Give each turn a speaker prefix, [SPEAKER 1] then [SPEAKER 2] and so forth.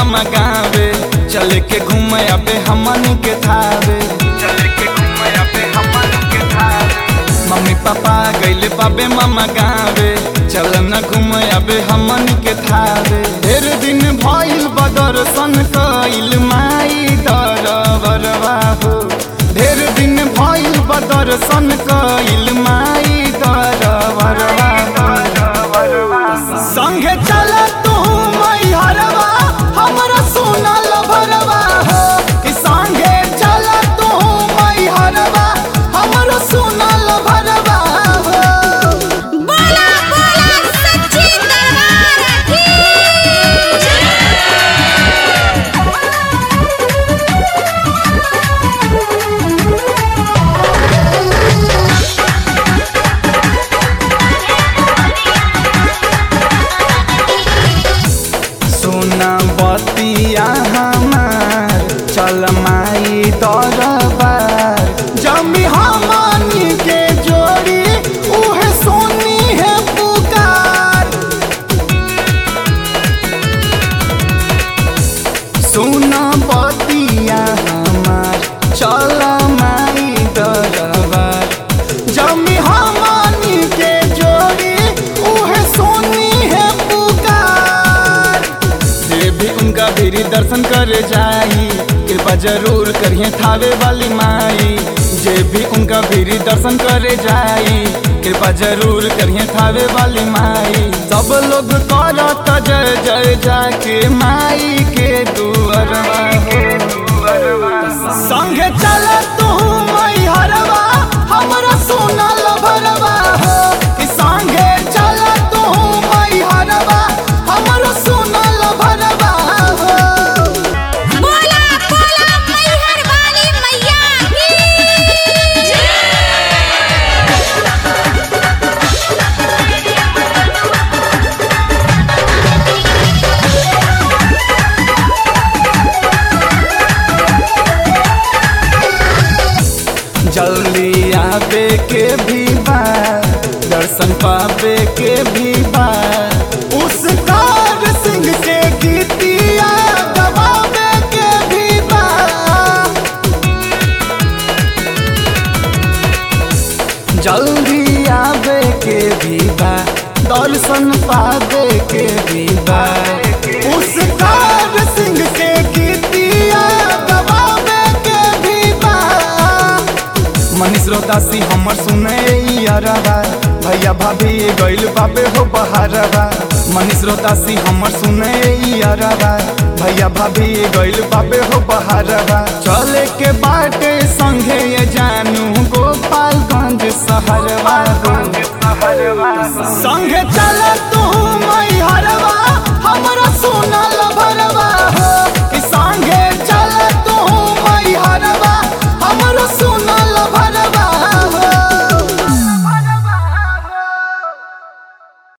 [SPEAKER 1] मामा गावे चल के घूमे अबे हमन के थावे चल के घूमे अबे हमन के थावे मम्मी पापा गइले बाबे मामा गावे चल न घूमे अबे हमन के थावे ढेर दिन भइल बदर्शन कइल माई दरबरवा हो ढेर दिन भइल बदर्शन कइल माई दरबरवा संगे चल तू मई हरवा हमरा सुनल भरवा हो कि संगे चल तू मई हरवा हमरा सुनल भरवा हो
[SPEAKER 2] बोला बोला सच्ची दरबार की
[SPEAKER 1] सोना बतिया हमार चल माई दरबार जमी हमनी के जोड़ी उहे सोनी है पुकार सोना बतिया हमार चल माई दरबार जमी हमनी के जोड़ी उहे सोनी है पुकार जे भी उनका भीरी दर्शन कर जाई कृपा जरूर करिए थावे वाली माई जे भी उनका भीरी दर्शन करे जाई कृपा जरूर करिए थावे वाली माई सब लोग करत जय जय जाके माई के दुअरवा हो संगे चल तू मई हरवा हमरा सोनल भरवा हो कि संगे चल तू मई हरवा हमरा सोनल भरवा हो
[SPEAKER 2] बोला बोला मैहर वाली मैया की
[SPEAKER 1] जल्दी आवे के भी बा दर्शन पावे के भी बा उस कार सिंह के गीतिया गवावे के भी बा जल्दी आवे के भी बा दर्शन पावे के भी बा उस कार सिंह के गीतिया गवावे के भी बा मनीष रोदासी हमर सुने अरबा भैया भाभी गइल बाबे हो बहारबा मनीष रोदासी हमर सुने अरबा भैया भाभी गइल बाबे हो बहारबा चले के बाटे संगे ये जानू गोपालगंज शहरवा हो संगे चल तू मई हरवा हमरा